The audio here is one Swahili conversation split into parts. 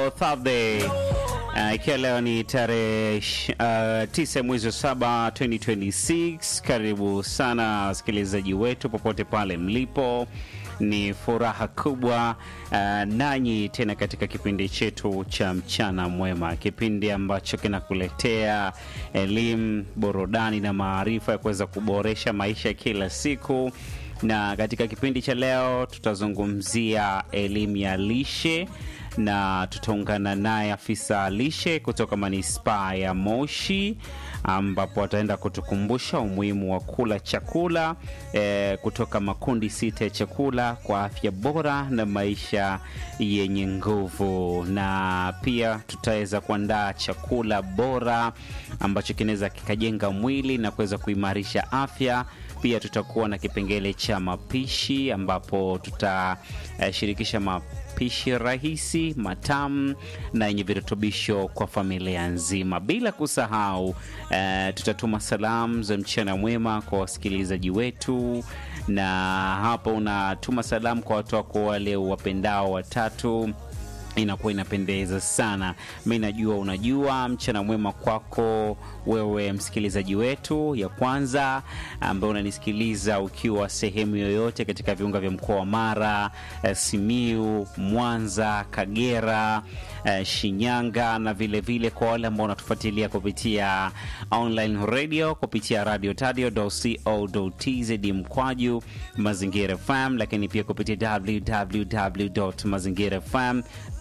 leo Thursday uh, ikiwa leo ni tarehe uh, tisa mwezi wa saba 2026. Karibu sana wasikilizaji wetu popote pale mlipo, ni furaha kubwa uh, nanyi tena katika kipindi chetu cha mchana mwema, kipindi ambacho kinakuletea elimu, burudani na maarifa ya kuweza kuboresha maisha kila siku na katika kipindi cha leo tutazungumzia elimu ya lishe na tutaungana naye afisa lishe kutoka manispaa ya Moshi ambapo ataenda kutukumbusha umuhimu wa kula chakula eh, kutoka makundi sita ya chakula kwa afya bora na maisha yenye nguvu, na pia tutaweza kuandaa chakula bora ambacho kinaweza kikajenga mwili na kuweza kuimarisha afya. Pia tutakuwa na kipengele cha mapishi ambapo tutashirikisha uh, mapishi rahisi matamu na yenye virutubisho kwa familia nzima, bila kusahau uh, tutatuma salamu za mchana mwema kwa wasikilizaji wetu, na hapo unatuma salamu kwa watu wako wale wapendao watatu inakuwa inapendeza sana. Mi najua unajua. Mchana mwema kwako wewe msikilizaji wetu ya kwanza, ambaye unanisikiliza ukiwa sehemu yoyote katika viunga vya mkoa wa Mara, Simiu, Mwanza, Kagera, Shinyanga na vilevile vile kwa wale ambao wanatufuatilia kupitia online radio kupitia radio tadio.co.tz mkwaju Mazingira FM, lakini pia kupitia www.mazingirafm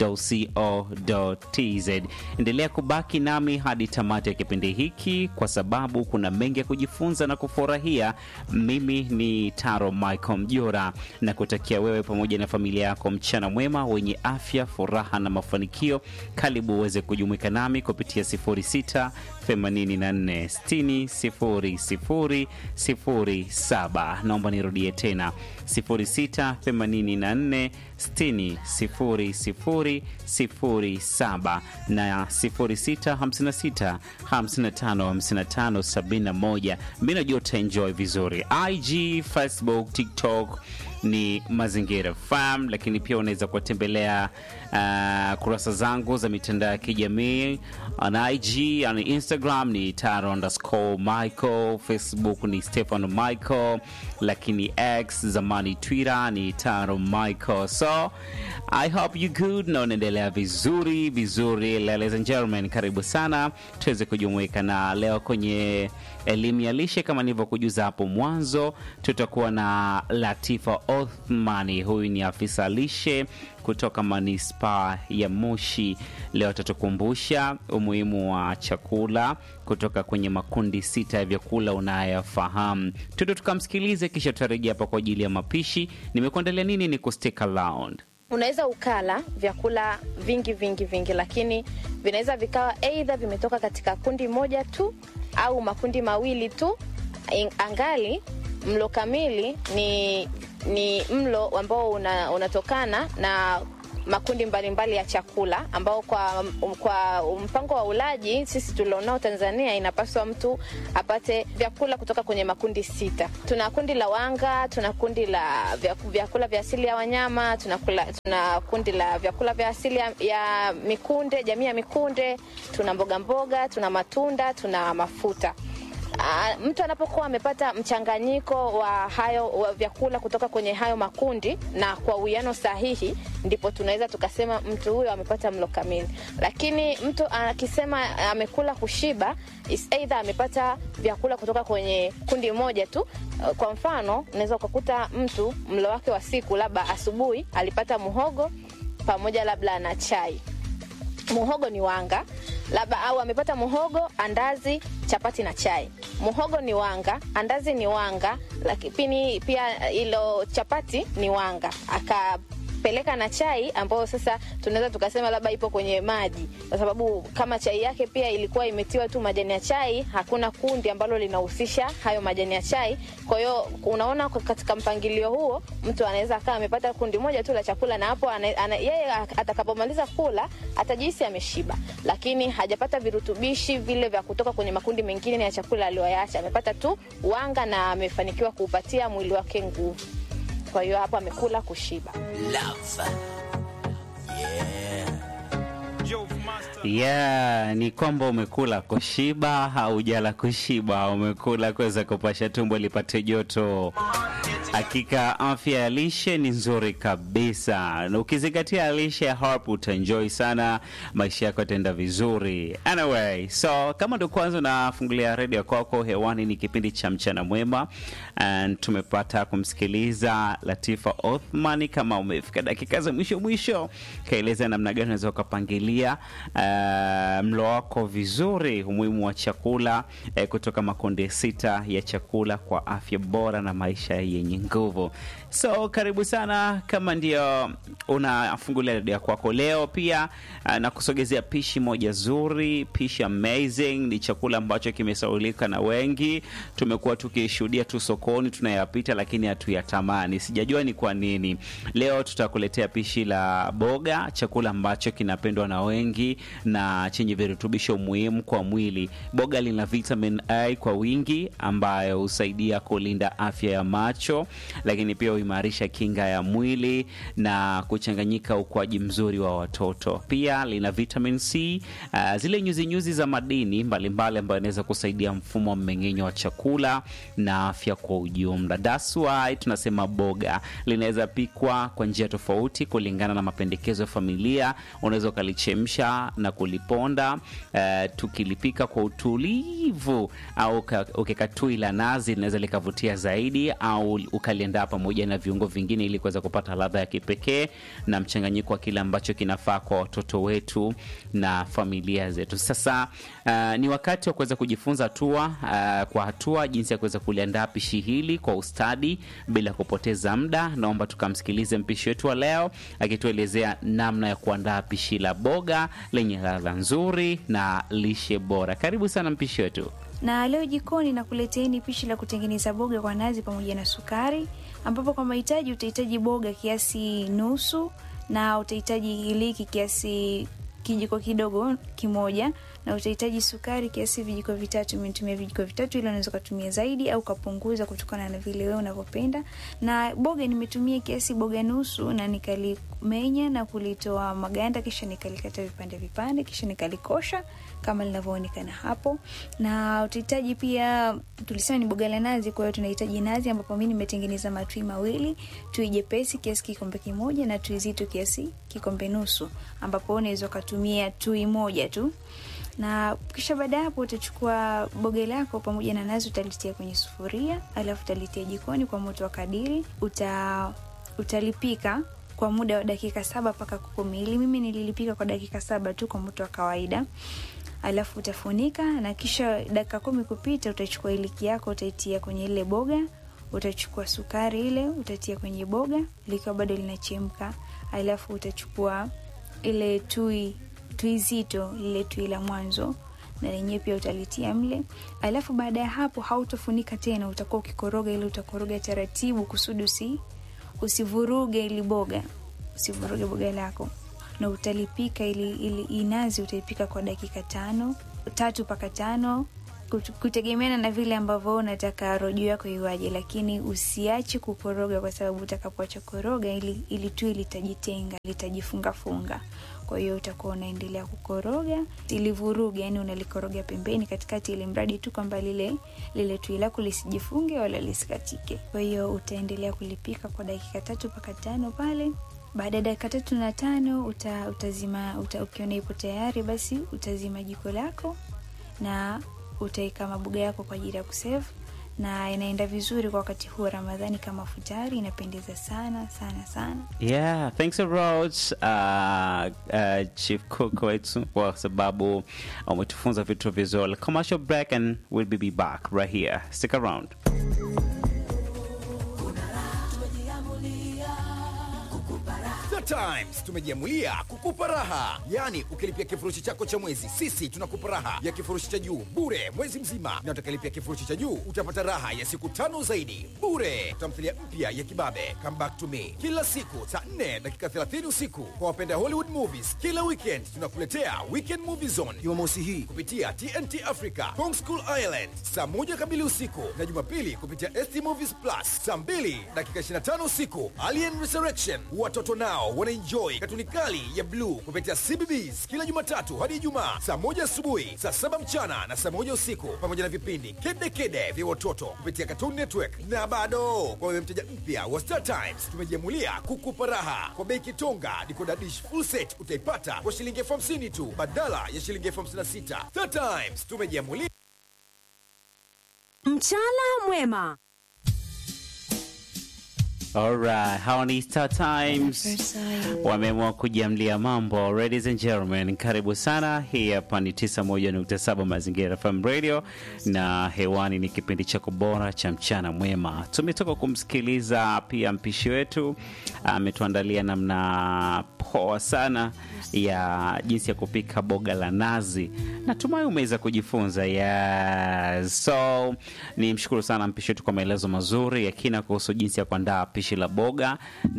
co.tz. Endelea kubaki nami hadi tamati ya kipindi hiki kwa sababu kuna mengi ya kujifunza na kufurahia. Mimi ni Taro Michael Mjora na kutakia wewe pamoja na familia yako mchana mwema wenye afya, furaha na mafanikio. Karibu uweze kujumuika nami kupitia 06 84 60 00 07. Naomba nirudie tena 06 84 60 00 07 na 06 56 55 55 71. Mi najua utaenjoy vizuri. IG, Facebook, TikTok ni Mazingira FM, lakini pia unaweza kuwatembelea uh, kurasa zangu za mitandao ya kijamii on IG, on Instagram ni taro underscore Michael, Facebook ni Stefano Michael, lakini X zamani Twitter ni taro Michael. So I hope you good na unaendelea vizuri vizuri. Ladies and gentlemen, karibu sana tuweze kujumuika na leo kwenye elimu ya lishe. Kama nilivyokujuza hapo mwanzo, tutakuwa na Latifa Othmani. Huyu ni afisa lishe kutoka manispaa ya Moshi. Leo atatukumbusha umuhimu wa chakula kutoka kwenye makundi sita ya vyakula unayofahamu. Tuto tukamsikilize, kisha tutarejea hapa kwa ajili ya mapishi. Nimekuandalia nini? Ni kustick around. Unaweza ukala vyakula vingi vingi vingi, lakini vinaweza vikawa aidha vimetoka katika kundi moja tu au makundi mawili tu, angali mlo kamili ni ni mlo ambao una, unatokana na makundi mbalimbali mbali ya chakula ambao kwa, kwa mpango wa ulaji sisi tulionao Tanzania inapaswa mtu apate vyakula kutoka kwenye makundi sita. Tuna kundi la wanga, tuna kundi la vyakula vya asili ya wanyama, tuna, kula, tuna kundi la vyakula vya asili ya, ya mikunde, jamii ya mikunde, tuna mboga mboga, tuna matunda, tuna mafuta. Uh, mtu anapokuwa amepata mchanganyiko wa hayo wa vyakula kutoka kwenye hayo makundi na kwa uwiano sahihi, ndipo tunaweza tukasema mtu huyo amepata mlo kamili. Lakini mtu akisema amekula kushiba, is either amepata vyakula kutoka kwenye kundi moja tu. Kwa mfano, unaweza ukakuta mtu mlo wake wa siku, labda asubuhi alipata muhogo pamoja labda na chai muhogo ni wanga labda, au amepata muhogo, andazi, chapati na chai. Muhogo ni wanga, andazi ni wanga, lakini pia ilo chapati ni wanga aka peleka na chai ambayo sasa tunaweza tukasema labda ipo kwenye maji, kwa sababu kama chai yake pia ilikuwa imetiwa tu majani ya chai, hakuna kundi ambalo linahusisha hayo majani ya chai. Kwa hiyo unaona, katika mpangilio huo mtu anaweza akawa amepata kundi moja tu la chakula, na hapo ana, ana, yeye atakapomaliza kula atajihisi ameshiba, lakini hajapata virutubishi vile vya kutoka kwenye makundi mengine ya chakula aliyoyaacha. Amepata tu wanga na amefanikiwa kuupatia mwili wake nguvu. Kwa hiyo hapo amekula kushiba. Love. Yeah. Yeah, ni kwamba umekula kushiba, haujala kushiba, umekula kuweza kupasha tumbo lipate joto. Hakika afya ya lishe ni nzuri kabisa, na ukizingatia lishe ya Harp utaenjoy sana, maisha yako yataenda vizuri. Anyway, so kama ndo kwanza unafungulia redio kwako, hewani ni kipindi cha mchana mwema, and tumepata kumsikiliza Latifa Othman. Kama umefika dakika za mwisho mwisho, kaeleza namna gani unaweza ukapangilia uh, mlo wako vizuri, umuhimu wa chakula eh, kutoka makundi sita ya chakula kwa afya bora na maisha yenye nguvu. So karibu sana, kama ndio unafungulia redio kwako leo, pia uh, na kusogezea pishi moja zuri, pishi amazing. Ni chakula ambacho kimesaulika na wengi, tumekuwa tukishuhudia tu sokoni, tunayapita lakini hatuyatamani. Sijajua ni kwa nini. Leo tutakuletea pishi la boga, chakula ambacho kinapendwa na wengi na chenye virutubisho muhimu kwa mwili. Boga lina vitamin A kwa wingi ambayo husaidia kulinda afya ya macho, lakini pia huimarisha kinga ya mwili na kuchanganyika ukuaji mzuri wa watoto. Pia lina vitamin C, uh, zile nyuzi nyuzi za madini mbalimbali ambayo inaweza kusaidia mfumo wa mmeng'enyo wa chakula na afya kwa ujumla. That's why tunasema boga linaweza pikwa kwa njia tofauti kulingana na mapendekezo ya familia. Unaweza ukalichemsha na kuliponda, uh, tukilipika kwa utulivu, au ukika tui la nazi linaweza likavutia zaidi, au ukaliandaa pamoja na viungo vingine ili kuweza kupata ladha ya kipekee na mchanganyiko wa kile ambacho kinafaa kwa watoto wetu na familia zetu. Sasa uh, ni wakati wa kuweza kujifunza hatua uh, kwa hatua jinsi ya kuweza kuliandaa pishi hili kwa ustadi bila kupoteza muda. Naomba tukamsikilize mpishi wetu wa leo akituelezea namna ya kuandaa pishi la boga lenye ladha nzuri na lishe bora. Karibu sana mpishi wetu. Na leo jikoni nakuleteeni pishi la kutengeneza boga kwa nazi pamoja na sukari, ambapo kwa mahitaji utahitaji boga kiasi nusu na utahitaji iliki kiasi kijiko kidogo kimoja na utahitaji sukari kiasi vijiko vitatu. Nimetumia vijiko vitatu, ili unaweza kutumia zaidi au kapunguza kutokana na vile wewe unavyopenda. Na boga nimetumia kiasi boga nusu, na nikalimenya na kulitoa maganda, kisha nikalikata vipande vipande, kisha nikalikosha kama linavyoonekana hapo. Na utahitaji pia, tulisema ni boga la nazi, kwa hiyo tunahitaji nazi, ambapo mimi nimetengeneza matui mawili, tui jepesi kiasi kikombe kimoja na tui zito kiasi kikombe nusu, ambapo unaweza ukatumia tui moja tu na kisha baada ya hapo utachukua boga lako pamoja na nazi utalitia kwenye sufuria, alafu utalitia jikoni kwa moto wa kadiri. Uta, utalipika kwa muda wa dakika saba mpaka kumi. Ili mimi nililipika kwa dakika saba tu kwa moto wa kawaida, alafu utafunika na kisha dakika kumi kupita, utachukua iliki yako utaitia kwenye ile boga, utachukua sukari ile utatia kwenye boga likiwa bado linachemka, alafu utachukua ile tui tui zito lile tui la mwanzo na lenyewe pia utalitia mle, alafu baada ya hapo hautofunika tena, utakuwa ukikoroga ile, utakoroga taratibu kusudi usi usivuruge ili boga, usivuruge boga lako, na utalipika ili, ili inazi utaipika kwa dakika tano tatu mpaka tano kutegemeana na vile ambavyo unataka rojo yako iwaje, lakini usiache kukoroga, kwa sababu utakapoacha koroga ili, ili tui litajitenga litajifungafunga. Kwa hiyo utakuwa unaendelea kukoroga ilivuruga, yani unalikoroga pembeni, katikati, ili mradi tu kwamba lile lile tui lako lisijifunge wala lisikatike. Kwa hiyo utaendelea kulipika kwa dakika tatu mpaka tano pale. Baada ya dakika tatu na tano uta, utazima uta, ukiona ipo tayari, basi utazima jiko lako na utaweka maboga yako kwa ajili ya kusevu, na inaenda vizuri kwa wakati huu wa Ramadhani kama futari, inapendeza sana sana sana. Yeah, thanks a lot uh, uh, Chief Cook wetu kwa sababu umetufunza vitu vizuri. Commercial break and we'll be back right here. Stick around. Times tumejiamulia kukupa raha, yaani ukilipia kifurushi chako cha mwezi, sisi tunakupa raha ya kifurushi cha juu bure mwezi mzima, na utakilipia kifurushi cha juu utapata raha ya siku tano zaidi bure. Tamthilia mpya ya Kibabe Come Back to Me kila siku saa 4 dakika 30 usiku. Kwa wapenda Hollywood movies, kila weekend tunakuletea Weekend Movie Zone Jumamosi hii kupitia TNT Africa Kong School Island saa moja kamili usiku, na Jumapili kupitia ST Movies Plus saa 2 dakika 25 usiku. Alien Resurrection watoto nao wanaenjoy katuni kali ya bluu kupitia CBBS kila Jumatatu hadi Ijumaa saa moja asubuhi, saa saba mchana na saa moja usiku, pamoja na vipindi kede kede vya watoto kupitia Cartoon Network. Na bado kwa wewe mteja mpya wa Star Times, tumejiamulia kukupa raha kwa bei kitonga. Decoder dish full set utaipata kwa shilingi elfu hamsini tu badala ya shilingi elfu hamsini na sita. Star Times tumejiamulia Mchana mwema. Alright, hawa ni Star Times wameamua kujiamlia mambo. Ladies and gentlemen, karibu sana. Hii hapa ni 91.7 Mazingira FM Radio na hewani ni kipindi chako bora cha mchana mwema. Tumetoka kumsikiliza pia mpishi wetu ametuandalia namna poa sana ya jinsi ya kupika boga la nazi. Natumai umeweza kujifunza. Yes. So ni mshukuru sana mpishi wetu kwa maelezo mazuri ya kina kuhusu jinsi ya kuandaa pishi la boga,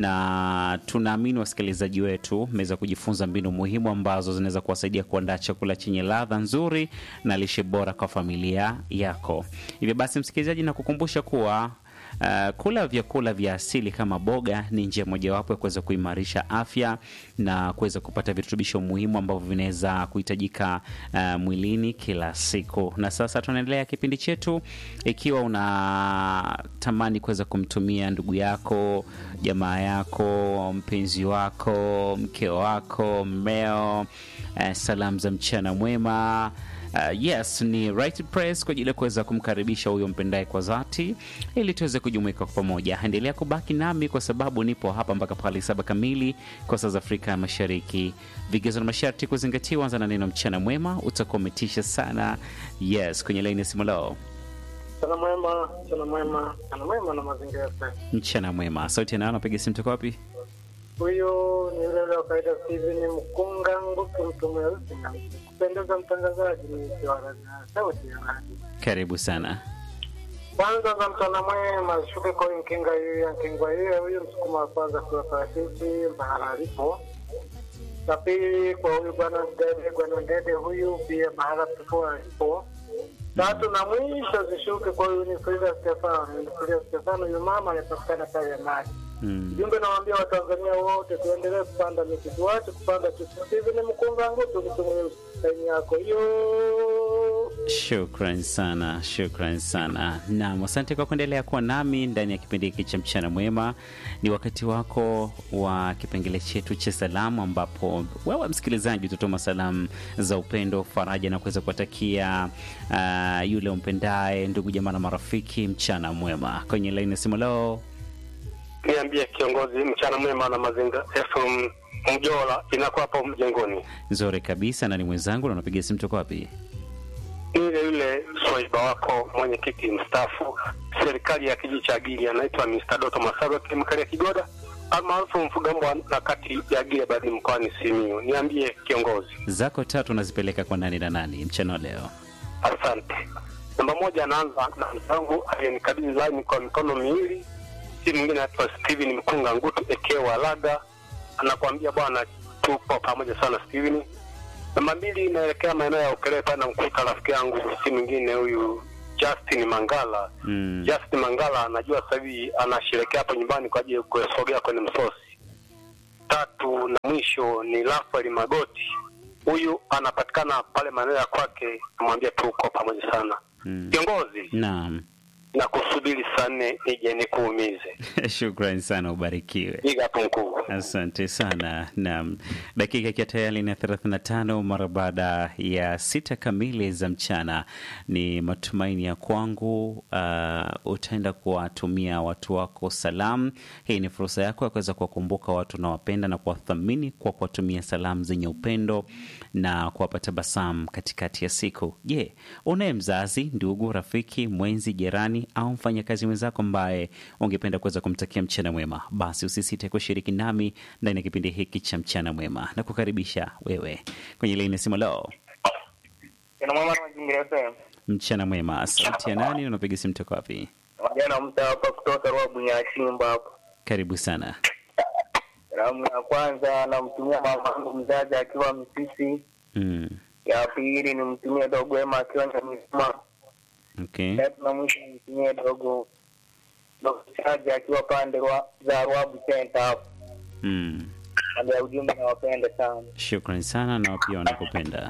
na tunaamini wasikilizaji wetu mmeweza kujifunza mbinu muhimu ambazo zinaweza kuwasaidia kuandaa chakula chenye ladha nzuri na lishe bora kwa familia yako. Hivyo basi, msikilizaji, na kukumbusha kuwa Uh, kula vyakula vya asili kama boga ni njia mojawapo ya kuweza kuimarisha afya na kuweza kupata virutubisho muhimu ambavyo vinaweza kuhitajika uh, mwilini kila siku. Na sasa tunaendelea kipindi chetu. Ikiwa unatamani kuweza kumtumia ndugu yako, jamaa yako, mpenzi wako, mke wako, mmeo, uh, salamu za mchana mwema Uh, yes ni right press kwa ajili ya kuweza kumkaribisha huyo mpendaye kwa dhati ili tuweze kujumuika kwa pamoja. Endelea kubaki nami kwa sababu nipo hapa mpaka pale saba kamili kwa saa za Afrika ya Mashariki. Vigezo na masharti kuzingatiwa. Anza na neno mchana mwema, utakuwa umetisha sana. Yes, kwenye laini ya simu leo, Mchana mwema, mchana mwema, mchana mwema na mazingira FM. mchana mwema. Sauti ya nani? Napiga simu toka wapi? Huyu ni yule yule wa kawaida Steven Mkunga Nguki, mtu mweusi na kupendeza, mtangazaji ni Kiwara na sauti ya radio. Karibu sana. Kwanza za mchana mwema zishuke kwa huyu Nkinga huyu Nkingwa yeye huyu msukuma wa kwanza kwa parachichi mahala alipo. La pili kwa huyu bwana Ndede, bwana Ndede huyu pia mahala pekua alipo. Tatu na mwisho zishuke kwa huyu ni Frida Stefano, ni Frida Stefano huyu mama anapatikana pale ya maji. Mm. Jumbe nawaambia Watanzania wote tuendelee kupanda miti, tuache kupanda chuki. Hivi ni mkunga ngutu mtu mweusi saini yako hiyo. Shukran sana, shukran sana. Naam, asante kwa kuendelea kuwa nami ndani ya kipindi hiki cha mchana mwema. Ni wakati wako wa kipengele chetu cha salamu, ambapo wewe msikilizaji utatuma salamu za upendo, faraja na kuweza kuwatakia uh, yule umpendaye, ndugu jamaa na marafiki, mchana mwema. Kwenye laini ya simu leo, niambie kiongozi, mchana mwema na mazinga FM Mjola inakuwa hapo mjengoni. nzuri kabisa, na ni mwenzangu na unapiga simu toka wapi? Ni yule yule swaiba wako mwenyekiti mstaafu serikali ya kijiji cha Gili, anaitwa Mr. Doto Masawe kemikali ya Kigoda almaarufu Mfugambwa na kati ya Gile badi mkoani Simiyu. Niambie kiongozi. Zako tatu unazipeleka kwa nani na nani mchana wa leo? Asante. Namba moja, anaanza na mzangu aliyenikabidhi line kwa mikono miwili, si mwingine anaitwa Steven Mkunga Ngutu ekewa Laga, anakuambia bwana, tupo pamoja sana Steven. Namba mbili, inaelekea maeneo ya Ukerewe pale, namkuta rafiki yangu, si mwingine huyu Justin Mangala. Mm. Justin Mangala anajua sasa hivi anasherekea hapo nyumbani kwa ajili ya kusogea kwenye msosi. Tatu na mwisho ni Rafael Magoti, huyu anapatikana pale maeneo ya kwake, namwambia tuko pamoja sana Mm. kiongozi, Naam. na kusubiri saa nne nije nikuumize. Shukran sana, ubarikiwe. Piga hapo mkuu. Asante sana. Naam, dakika ikiwa tayari ni 35 mara baada ya sita kamili za mchana. Ni matumaini ya kwangu uh, utaenda kuwatumia watu wako salamu. Hii ni fursa yako ya kuweza kuwakumbuka watu unaowapenda na kuwathamini kwa kuwatumia salamu zenye upendo na kuwapa tabasamu katikati ya siku. Je, unaye mzazi, ndugu, rafiki, mwenzi, jirani au mfanyakazi mwenzako ambaye ungependa kuweza kumtakia mchana mwema? Basi usisite kushiriki nami ndani ya kipindi hiki cha mchana mwema na kukaribisha wewe kwenye laini ya simu. Leo Ina mwema na mazingira FM. mchana mwema, sauti ya nani? Unapiga simu toka wapi? Wajana mta hapa kutoka Rwabu Nyashimba hapa. Karibu sana. Salamu ya kwanza namtumia mama yangu mzazi akiwa Msisi. Mm. Ya pili nimtumie dogo Wema akiwa Nyamizima. Okay. Tatu na mwisho nimtumie dogo dogo Chaji akiwa pande wa za Rwabu Center hapo. Mm. Mambo ya ujumbe nawapenda sana. Shukran sana na pia wanakupenda.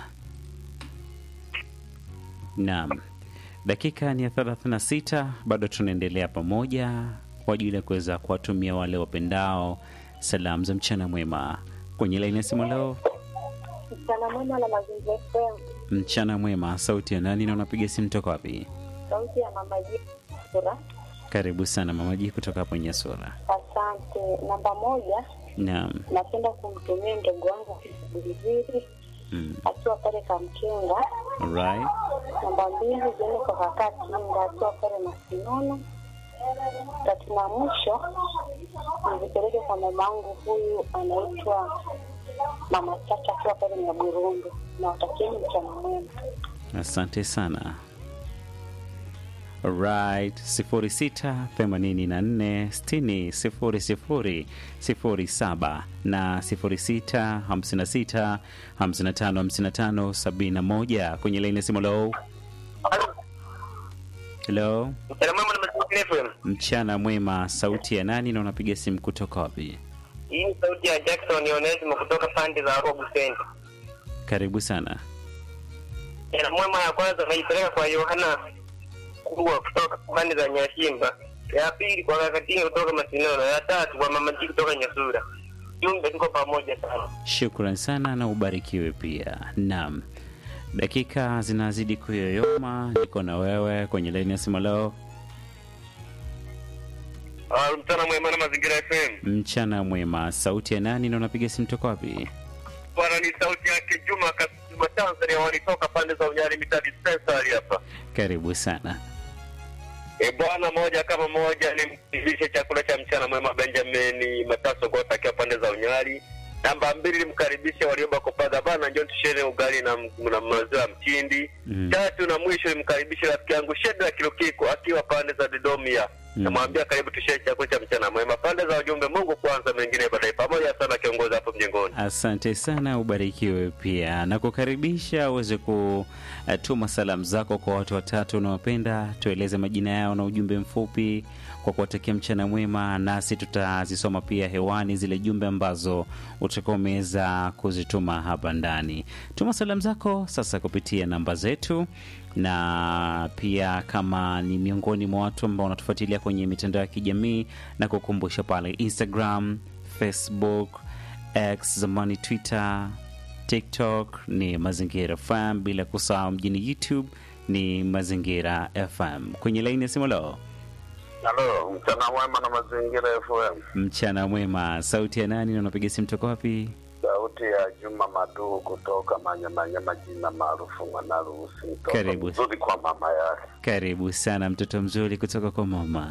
Naam, dakika ni ya 36, bado tunaendelea pamoja kwa ajili ya kuweza kuwatumia wale wapendao salamu za mchana mwema kwenye laini ya simu leo. Mchana mwema na mazingira FM. Mchana mwema, sauti ya nani na unapiga simu toka wapi? Sauti ya mama Jira. Karibu sana mamaji kutoka hapo Nyasura. Asante. Namba moja, Naam, napenda kumtumia ndugu wangu Bilivili mm. akiwa pale Kamkinga. Alright. Namba mbili, ziende kwa kaka Kinga akiwa pale Masinono. Tatu na mwisho, nizipeleke kwa mama yangu huyu anaitwa Mama Chacha akiwa pale Nyagurundu. Nawatakieni mchana mwema. Asante sana. Right, 06 84 60 00 07 na 06 56 55 55 71 kwenye laini ya simu. Hello, hello, Mchana mwema na mazingira FM. mchana mwema. Sauti ya nani na unapiga simu kutoka wapi? Hii ni sauti ya Jackson Onesimo kutoka pande za Robu Center. Karibu sana. Mchana mwema ya kwanza naipeleka kwa Yohana Kurwa kutoka pande za Nyashimba. Ya pili kwa Kakatinga kutoka Masinono. Ya tatu kwa Mama Jiki kutoka Nyasura. Jumbe tuko pamoja sana. Shukran sana na ubarikiwe pia. Naam, dakika zinazidi kuyoyoma. Niko na wewe kwenye laini ya simu leo. Ah, mchana mwema na mazingira FM. Mchana mwema, sauti ya nani na unapiga simu toka wapi? Bwana ni sauti yake Juma Kasuma Tanzania walitoka pande za Unyari Mita Dispensary hapa. Karibu sana. E bwana, moja kama moja nimkaribishe chakula cha mchana mwema Benjamin Mataso Gota akiwa pande za Unyari. Namba mbili nimkaribishe walioba kopaga bana, njoo tushene ugali na, na maziwa ya mtindi. Mm. Tatu na mwisho nimkaribishe rafiki yangu Shedra Kilokiko akiwa pande za Dodoma. Mm. Namwambia karibu tushene chakula cha mchana mwema. Pande za ujumbe, Mungu kwanza, mengine baadaye. Pamoja sana kiongozi hapo mjengoni. Asante sana, ubarikiwe pia na kukaribisha uweze kutuma salamu zako kwa watu watatu unaopenda. Tueleze majina yao na ujumbe mfupi kwa kuwatakia mchana mwema, nasi tutazisoma pia hewani zile jumbe ambazo utakuwa umeweza kuzituma hapa ndani. Tuma salamu zako sasa kupitia namba zetu na pia kama ni miongoni mwa watu ambao wanatufuatilia kwenye mitandao ya kijamii na kukumbusha pale Instagram, Facebook, X, zamani Twitter, TikTok ni Mazingira FM, bila kusahau mjini YouTube ni Mazingira FM. Kwenye laini ya simu leo, Halo, mchana mwema na mazingira FM. mchana mwema. Sauti ya nani na unapiga simu toka wapi? Sauti ya Juma Maduu kutoka Manyamanyama, jina maarufu Mwanaruhusi. Mtoto Karibu. mzuri kwa mama yake. Karibu sana mtoto mzuri kutoka kwa mama.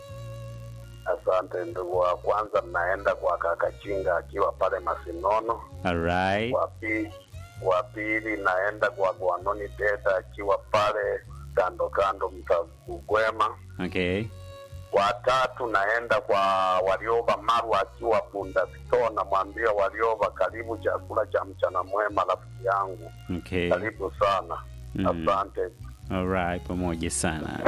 Asante ndugu. Wa kwanza mnaenda kwa kaka Chinga akiwa pale Masinono. Alright. Wa pili wa pili naenda kwa Gwanoni Teta akiwa pale kando kando Mtagugwema. Okay. watatu naenda kwa Warioba Maru akiwa Bunda Store, namwambia Warioba, karibu chakula cha mchana mwema rafiki yangu, Okay. karibu sana Mm. asante. Alright, pamoja sana.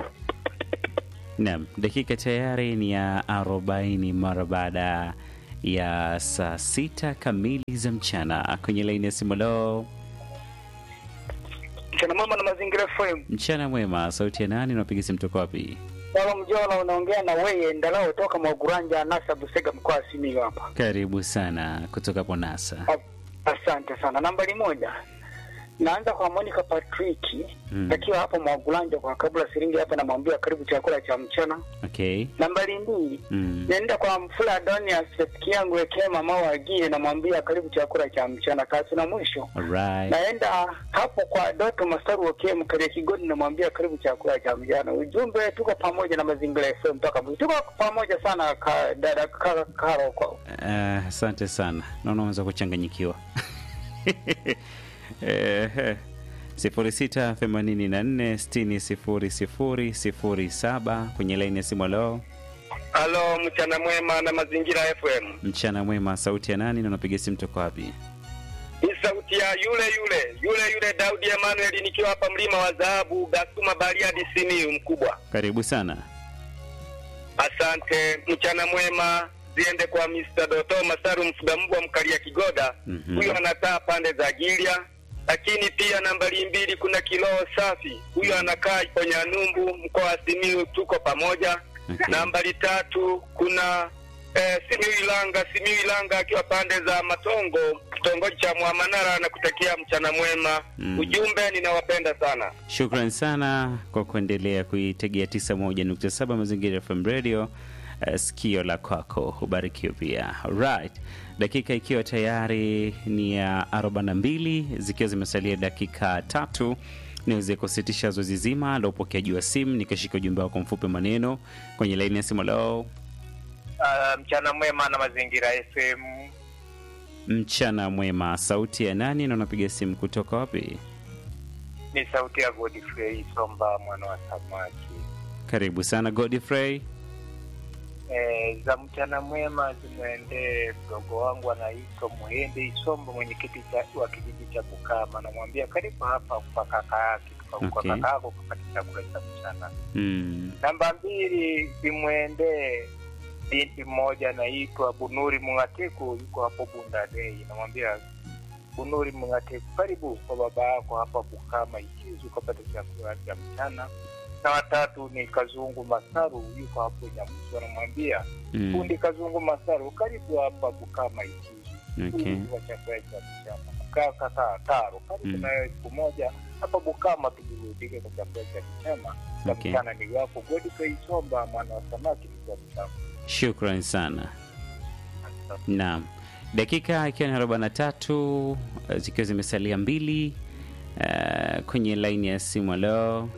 Naam, dakika tayari ni ya arobaini mara baada ya saa sita kamili za mchana kwenye laini ya simu leo. Mchana mwema na mazingira FM. Mchana mwema, sauti ya nani? Unapiga simu toka wapi? Baba Mjola unaongea na wewe Ndalao toka Mwaguranja Nasa Busega mkoa wa Simiyu hapa. Karibu sana kutoka Ponasa. A- Asante sana. Nambari moja. Naanza kwa Monica Patrick Mm. akiwa hapo Mwaguranja kwa kabla siringi hapa namwambia karibu chakula cha mchana. Okay. Nambari mbili. Mm. Naenda kwa Mfula Adonias rafiki yangu wekee mama wagie namwambia karibu chakula cha mchana kasi na mwisho. Alright. naenda hapo kwa Doto Masaru Okie Mkalia Kigodi, namwambia karibu chakula cha mjana. Ujumbe, tuko pamoja na mazingira FM mpaka mwisho. Tuko pamoja sana ka, dada ka, Karo kwa Eh, Asante sana, naona unaweza kuchanganyikiwa. Eh, sifuri sita themanini na nne sitini sifuri sifuri sifuri saba kwenye laini ya simu. Leo Halo, mchana mwema na mazingira FM. mchana mwema, sauti ya nani na unapiga simu toka wapi? Ni sauti ya yule yule yule yule Daudi Emmanuel nikiwa hapa mlima wa dhahabu Gasuma Bariadi Simiyu mkubwa. Karibu sana. Asante, mchana mwema ziende kwa Mr. Doto Masaru Mfugambwa Mkalia Kigoda, Mhm. huyo anakaa pande za Gilia. Lakini pia nambari mbili kuna Kiloo Safi, huyo anakaa kwenye Anumbu mkoa wa Simiyu, tuko pamoja. Okay. Nambari tatu kuna eh, Simiyu Ilanga, Simiyu Ilanga akiwa pande za Matongo, kitongoji cha Mwamanara, na kutakia mchana mwema. Mm. Ujumbe, ninawapenda sana. Shukran sana kwa kuendelea kuitegea 91.7 Mazingira FM Radio. Uh, sikio la kwako ubarikiwe pia. Right, dakika ikiwa tayari ni ya 42 zikiwa zimesalia dakika tatu niweze kusitisha zoezi zima la upokeaji wa simu, nikashika ujumbe wako mfupi maneno kwenye laini ya simu. Leo Uh, mchana mwema na mazingira FM. mchana mwema, sauti ya nani na unapiga simu kutoka wapi? Ni sauti ya Godfrey Somba mwana wa samaki. Karibu sana Godfrey. E, za mchana mwema zimwendee mdogo wangu anaitwa Muhende Isomba, mwenyekiti cha- wa kijiji cha Bukama. Namwambia karibu hapa kwa kaka yake kwa Okay. kaka yako kupata chakula cha mchana. Mm. Namba mbili zimwendee binti mmoja anaitwa Bunuri Mung'atiku, yuko hapo Bundadei. Namwambia Bunuri Mung'atiku, karibu kwa baba yako hapa Bukama Ikizu ukapata chakula cha mchana. Na watatu ni Kazungu Masaru, yuko hapo Nyamusu. Anamwambia Mm. fundi Kazungu Masaru, karibu hapa Bukama Ikizu Okay. wa chakula cha mchana. Kaka kaa Taro, karibu Mm. na wewe siku moja hapa Bukama tuburudike kwa chakula cha mchana cha Okay. mchana ni wako Godfrey Somba mwana wa samaki mkuu wa mchana. Shukran sana. Naam, dakika ikiwa ni arobaini na tatu eh, zikiwa zimesalia mbili eh, kwenye laini ya simu. Halo,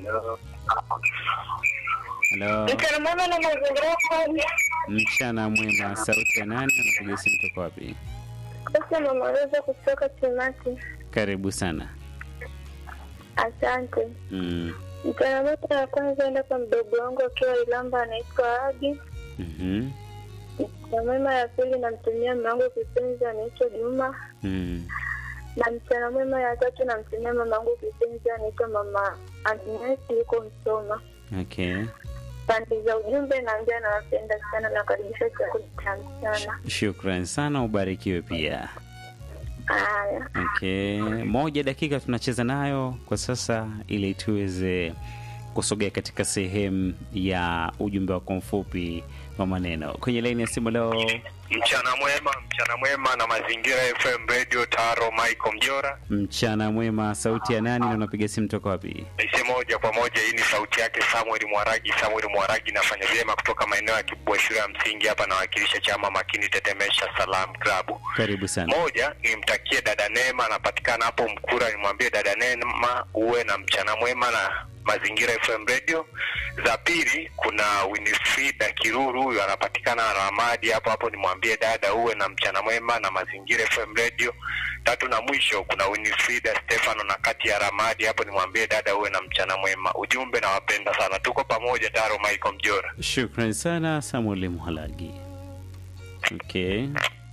halo, Mchana mwema na mazingira FM. mchana mwema. Sauti ya nani? Anapiga simu toka wapi? Sasa mamaweza kutoka Timati. Karibu sana. Asante. Mm. Mchana mwema ya kwanza enda kwa mdogo wangu akiwa Ilamba anaitwa Agi. mhm, Mchana mwema ya pili namtumia mume wangu kipenzi anaitwa Juma. mm. Na mchana mwema ya tatu namtumia mama wangu kipenzi anaitwa mama Agnes yuko Msoma. Okay. Pande za ujumbe naambia nawapenda sana na karibisha chakula cha mchana. Shukran sana, ubarikiwe pia. Haya. Okay, moja dakika tunacheza nayo kwa sasa ili tuweze kusogea katika sehemu ya ujumbe wako mfupi wa maneno kwenye laini ya simu leo. Mchana mwema, mchana mwema na mazingira FM Radio Taro Michael Mjora. Mchana mwema, sauti ya nani na unapiga simu toka wapi? Naise moja kwa moja, hii ni sauti yake Samuel Mwaragi. Samuel Mwaragi nafanya vyema kutoka maeneo ya Kibwa shule ya msingi hapa, nawakilisha chama makini Tetemesha Salam Club. Karibu sana. Moja, nimtakie dada Neema, anapatikana hapo Mkura. Nimwambie dada Neema uwe na mchana mwema na mazingira FM Radio. Za pili, kuna Winifrida Kiruru, huyu anapatikana Ramadi hapo hapo, nimwambie dada uwe na mchana mwema na mazingira FM Radio. Tatu na mwisho, kuna Winifrida Stefano na kati ya Ramadi hapo, nimwambie dada uwe na mchana mwema. Ujumbe, nawapenda sana, tuko pamoja. Taro Michael Mjora. Shukran sana Samuel Mhalagi. Okay.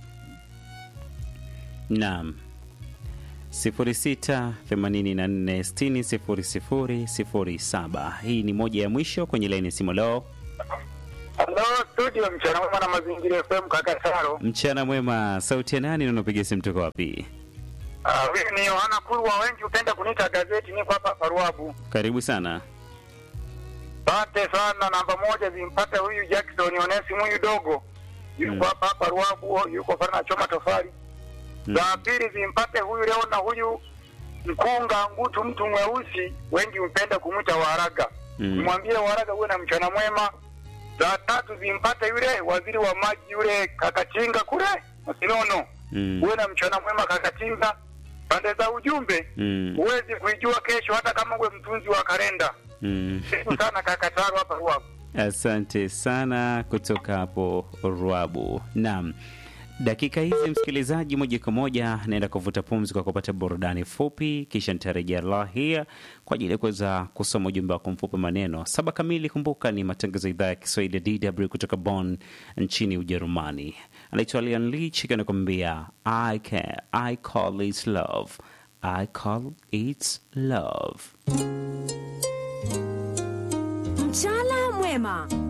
Naam. 0684600007. Hii ni moja ya mwisho kwenye laini ya simu leo. Halo studio, mchana mwema na mazingira FM, kaka Saro. Mchana mwema, sauti ya nani na unapiga simu toka wapi? Ah, Huyu ni Yohana Kurwa, wengi hupenda kuniita gazeti, niko hapa Paruabu. Karibu sana. Asante sana. Namba moja zimpate huyu Jackson Onesimu huyu dogo, yuko Mm. hapa hapa Ruabu, yuko fana na choma tofali. Mm. Za pili zimpate huyu leo na huyu mkunga ngutu, mtu mweusi, wengi hupenda kumwita Waraga. Mm. Nimwambie Waraga uwe na mchana mwema. Za tatu zimpate yule waziri wa maji yule Kakachinga kule Masinono, Mm. uwe na mchana mwema Kakachinga. Pande za ujumbe Mm. huwezi kuijua kesho, hata kama uwe mtunzi wa kalenda. Mm. Siku sana kaka Taro hapa Ruabu. Asante sana kutoka hapo Ruabu. Naam, dakika hizi msikilizaji, moja kwa moja naenda kuvuta pumzi kwa kupata burudani fupi, kisha nitarejea lahia kwa ajili ya kuweza kusoma ujumbe wako mfupi maneno saba kamili. Kumbuka ni matangazo ya idhaa ya Kiswahili ya DW kutoka Bonn nchini Ujerumani. Anaitwa Lian Lich anakuambia I can, I call it love, I call it love. Mchana mwema.